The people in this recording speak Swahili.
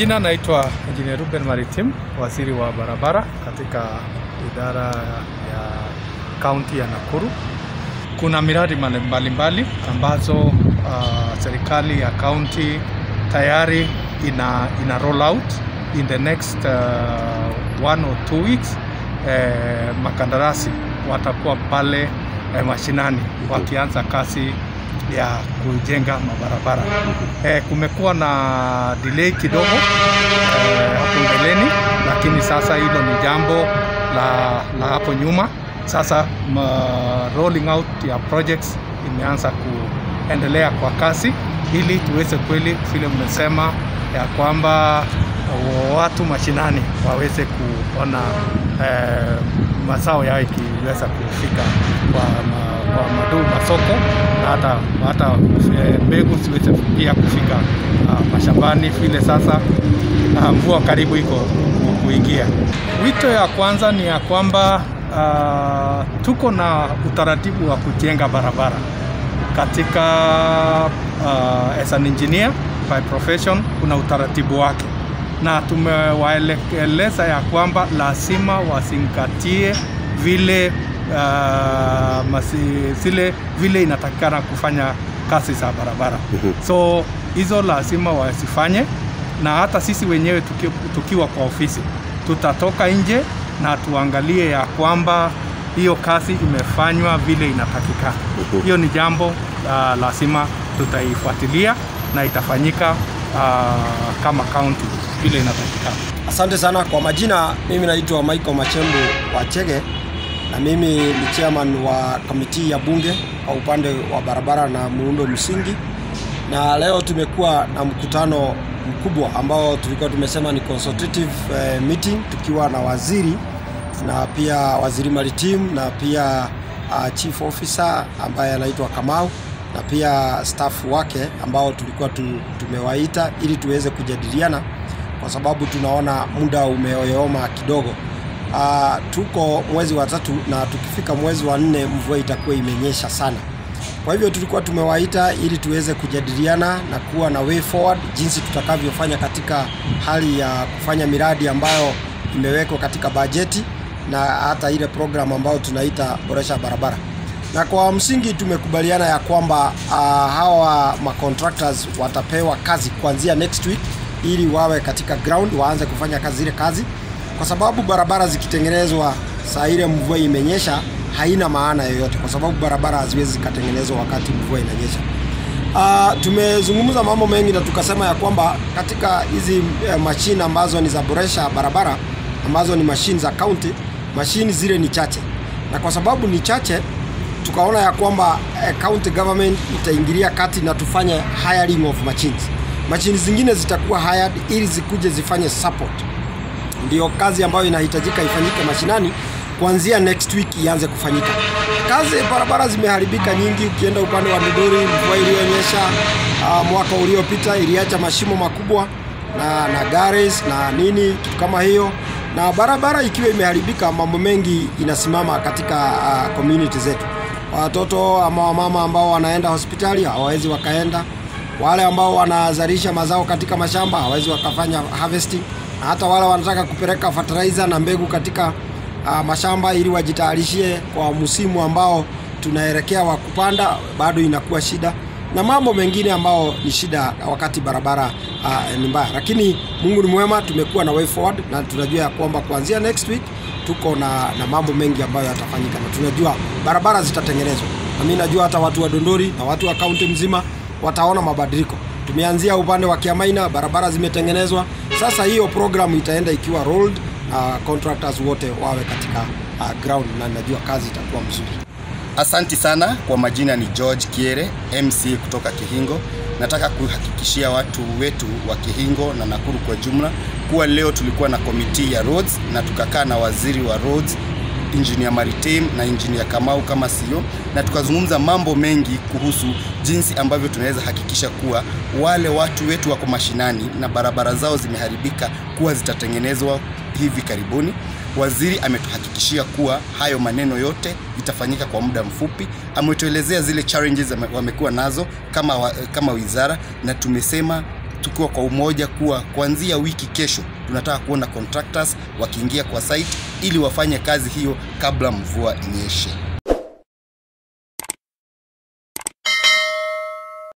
Jina naitwa Engineer Ruben Maritim, waziri wa barabara katika idara ya kaunti ya Nakuru. Kuna miradi mbalimbali ambazo uh, serikali ya kaunti tayari ina, ina roll out in the next uh, one or two weeks. Eh, makandarasi watakuwa pale eh, mashinani wakianza kazi ya kujenga mabarabara. Eh, kumekuwa na delay kidogo eh, hapo mbeleni, lakini sasa hilo ni jambo la, la hapo nyuma. Sasa ma, rolling out ya projects imeanza kuendelea kwa kasi ili tuweze kweli vile mmesema ya kwamba watu mashinani waweze kuona eh, mazao yao ikiweza kufika kwa, ma, kwa maduu masoko na hata, hata mbegu ziweze pia kufika uh, mashambani vile sasa uh, mvua karibu iko kuingia. Wito ya kwanza ni ya kwamba uh, tuko na utaratibu wa kujenga barabara katika uh, as an engineer by profession, kuna utaratibu wake na tumewaeleza ya kwamba lazima wazingatie vile uh, masi, zile vile inatakikana kufanya kazi za barabara. So hizo lazima wasifanye, na hata sisi wenyewe tuki, tukiwa kwa ofisi tutatoka nje na tuangalie ya kwamba hiyo kazi imefanywa vile inatakikana. Hiyo ni jambo uh, lazima tutaifuatilia na itafanyika uh, kama kaunti vile inatakikana. Asante sana kwa majina, mimi naitwa Michael Machembu wa Chege na mimi ni chairman wa kamiti ya bunge kwa upande wa barabara na muundo msingi, na leo tumekuwa na mkutano mkubwa ambao tulikuwa tumesema ni consultative eh, meeting tukiwa na waziri na pia waziri maritim na pia uh, chief officer ambaye anaitwa Kamau na pia staff wake ambao tulikuwa tu, tumewaita ili tuweze kujadiliana kwa sababu tunaona muda umeyoyoma kidogo. Uh, tuko mwezi wa tatu na tukifika mwezi wa nne mvua itakuwa imenyesha sana. Kwa hivyo tulikuwa tumewaita ili tuweze kujadiliana na kuwa na way forward jinsi tutakavyofanya katika hali ya kufanya miradi ambayo imewekwa katika bajeti na hata ile program ambayo tunaita boresha barabara. Na kwa msingi tumekubaliana ya kwamba uh, hawa macontractors watapewa kazi kuanzia next week ili wawe katika ground waanze kufanya kazi zile kazi, kwa sababu barabara zikitengenezwa saa ile mvua imenyesha haina maana yoyote, kwa sababu barabara haziwezi zikatengenezwa wakati mvua inanyesha. Uh, tumezungumza mambo mengi na tukasema ya kwamba katika hizi uh, mashine ambazo ni za boresha barabara ambazo ni mashine za county, mashine zile ni chache, na kwa sababu ni chache tukaona ya kwamba uh, county government itaingilia kati na tufanye hiring of machines. Machine zingine zitakuwa hired ili zikuje zifanye support. Ndio kazi ambayo inahitajika ifanyike mashinani kuanzia next week ianze kufanyika. Kazi barabara zimeharibika nyingi. Ukienda upande wa Migori, mvua iliyonyesha uh, mwaka uliopita iliacha mashimo makubwa na na gares na nini kitu kama hiyo, na barabara ikiwa imeharibika, mambo mengi inasimama katika uh, community zetu. Watoto ama wamama ambao wanaenda hospitali hawawezi wakaenda, wale ambao wanazalisha mazao katika mashamba hawawezi wakafanya harvesting, na hata wale wanataka kupeleka fertilizer na mbegu katika uh, mashamba ili wajitayarishie kwa msimu ambao tunaelekea wa kupanda, bado inakuwa shida na mambo mengine ambao ni shida wakati barabara uh, ni mbaya, lakini Mungu ni mwema, tumekuwa na way forward na tunajua ya kwamba kuanzia next week tuko na, na mambo mengi ambayo yatafanyika na tunajua barabara zitatengenezwa, na mimi najua hata watu wa Dondori na watu wa kaunti mzima wataona mabadiliko. Tumeanzia upande wa Kiamaina, barabara zimetengenezwa. Sasa hiyo program itaenda ikiwa rolled na uh, contractors wote wawe katika uh, ground na najua kazi itakuwa mzuri. Asanti sana. Kwa majina ni George Kiere, MC kutoka Kihingo. Nataka kuhakikishia watu wetu wa Kihingo na Nakuru kwa jumla kuwa leo tulikuwa na komiti ya roads na tukakaa na waziri wa roads Engineer Maritim na Engineer Kamau kama CEO, na tukazungumza mambo mengi kuhusu jinsi ambavyo tunaweza hakikisha kuwa wale watu wetu wako mashinani na barabara zao zimeharibika kuwa zitatengenezwa hivi karibuni. Waziri ametuhakikishia kuwa hayo maneno yote itafanyika kwa muda mfupi. Ametuelezea zile challenges wamekuwa nazo kama, wa, kama wizara na tumesema tukiwa kwa umoja kuwa kuanzia wiki kesho tunataka kuona contractors wakiingia kwa site ili wafanye kazi hiyo kabla mvua inyeshe.